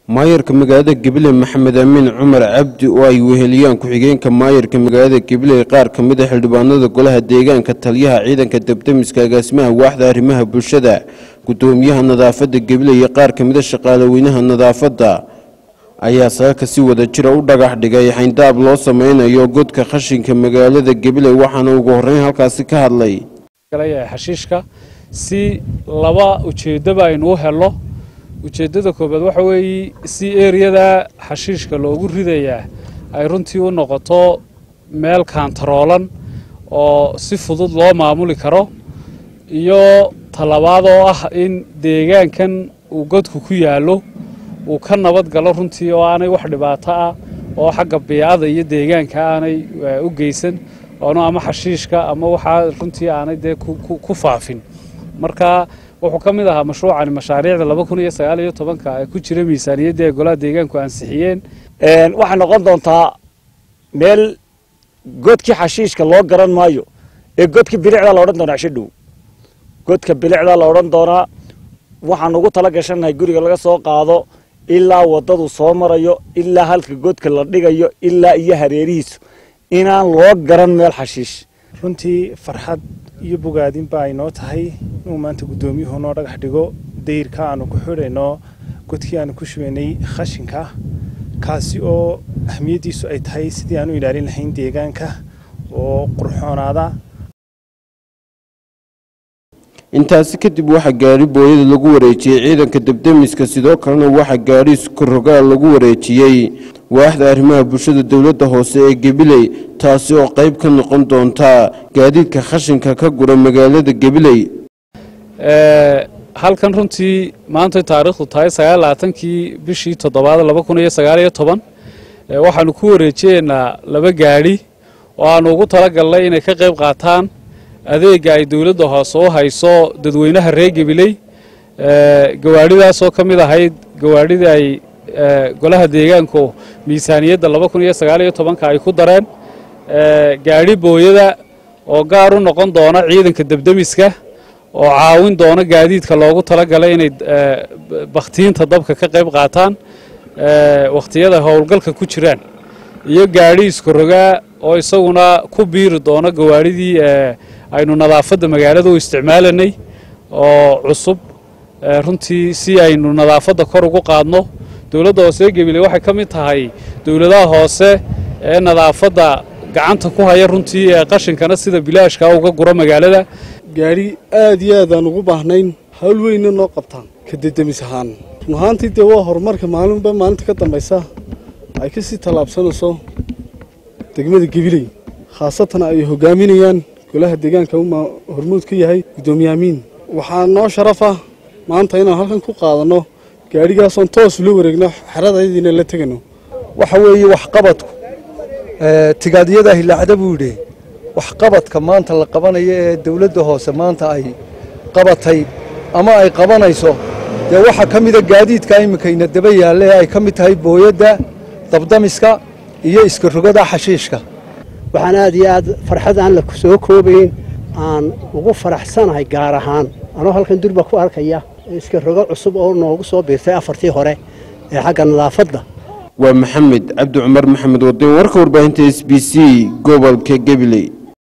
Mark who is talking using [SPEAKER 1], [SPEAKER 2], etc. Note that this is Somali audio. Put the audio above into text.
[SPEAKER 1] maayarka magaalada gabiley maxamed amiin cumar cabdi oo ay weheliyaan ku-xigeenka maayarka magaalada gabiley qaar ka mid a xildhibaanada golaha deegaanka taliyaha ciidanka debdemiska agaasimaha waaxda arrimaha bulshada gudoomiyaha nadaafadda gabiley iyo qaar ka mida shaqaalaweynaha nadaafadda ayaa saaka si wada jira u dhagax dhigay xayndaab loo sameynayo godka khashinka magaalada gabiley waxaana ugu horreyn halkaasi ka hadlay
[SPEAKER 2] xashiishka si laba ujeeddaba aynu u helno ujeeddada koobaad waxa weeye si eriyada xashiishka loogu ridayaa ay runtii u noqoto meel kaantaroolan oo si fudud loo maamuli karo iyo talabaad oo ah in deegaankan uu godku ku yaallo uu ka nabad galo runtii oo aanay wax dhibaato ah oo xagga biicada iyo deegaanka aanay u geysan oonu ama xashiishka ama waxaa runtii aanay dee ku faafin marka wuxuu ka mid ahaa mashruucani mashaariicda laba kun iyo sagaal iyo tobanka ee ku jira miisaaniyadda ee golaha deegaanku ansixiyeen
[SPEAKER 3] waxay noqon doontaa meel godkii xashiishka loo garan maayo ee godkii bilicdaa la odhan doonaa cisho dhow godka bilicdaa la odhan doonaa waxaan ugu tala gashannahay guriga laga soo qaado ilaa waddadu soo marayo ilaa halka godka la dhigayo ilaa iyo hareerihiisu inaan loo garan meel xashiish
[SPEAKER 4] runtii farxad iyo bogaadinba ay noo tahay inuu maanta guddoomiyuhu noo dhagax dhigo dayrka aanu ku xidhayno godkii aanu ku shubaynay khashinka kaasi oo ahmiyaddiisu ay tahay sidii aanu ilaalin lahayn deegaanka oo qurxoonaada
[SPEAKER 1] intaasi kadib waxaa gaari booyada lagu wareejiyey ciidanka debdemiska sidoo kalena waxaa gaari iskorogaal lagu wareejiyey waaxda arrimaha bulshada dowladda hoose ee gabiley taasi oo qayb ka noqon doonta gaadiidka khashinka ka gura magaalada gabiley
[SPEAKER 2] halkan runtii maanta taariikhdu tahay sagaallabaatankii bishii toddobaad laba kun iyo sagaal iyo toban waxaanu ku wareejiyeynaa laba gaadhi oo aanu ugu talagalnay inay ka qayb qaataan adeega ay dowladda hoose u hayso dadweynaha reer gabiley gawaadhidaasoo ka mid ahayd gawaadhidii ay golaha deegaanku miisaaniyadda laba kun iyo sagaal iyo tobanka ay ku dareen gaadhi booyada oo gaar u noqon doona ciidanka debdemiska oo caawin doona gaadiidka loogu talagalay inay bakhtiinta dabka ka qayb qaataan wakhtiyada howlgalka ku jiraan iyo gaadhi iskorogaa oo isaguna ku biiri doona gawaadhidii aynu nadaafadda magaalada u isticmaalanay oo cusub runtii si aynu nadaafadda kor ugu qaadno dowladda hoose ee gabiley waxay ka mid tahay dowladaha hoose ee nadaafadda gacanta ku haya runtii ee qashinkana sida bilaashka uga gura magaalada
[SPEAKER 5] gaadhi aad iyo aad aan ugu baahnayn hawl weynna noo qabtaan ka dedemis ahaan run ahaantii dee waa horumarka maalinba maalinta ka dambaysa ay ka sii tallaabsanayso degmada gabiley khaasatan ay hogaaminayaan golaha deegaanka hormuud ka yahay guddoomiye amiin waxaa noo sharafa maanta inaan halkan ku qaadanno gaadhigaasoon toos ula wareegno xeradaydiina la tegano
[SPEAKER 6] waxa weeye waxqabadku tigaadiyada hilaacda buu yidhi waxqabadka maanta la qabanayo ee dowladda hoose maanta ay qabatay ama ay qabanayso dee waxaa ka mida gaadiidka iminkayna daba yaalle ee ay ka mid tahay booyadda dabdamiska iyo iska rogada xashiishka
[SPEAKER 7] waxaan aad iyo aad farxad aan la soo koobayn aan ugu faraxsanahay gaar ahaan anoo halkan durba ku arkaya iska rogo cusub oo noogu soo biirtay afartii hore ee xagga nadaafadda
[SPEAKER 1] waa maxamed cabdi cumar maxamed wadin warka warbaahinta s b c gobolka gabiley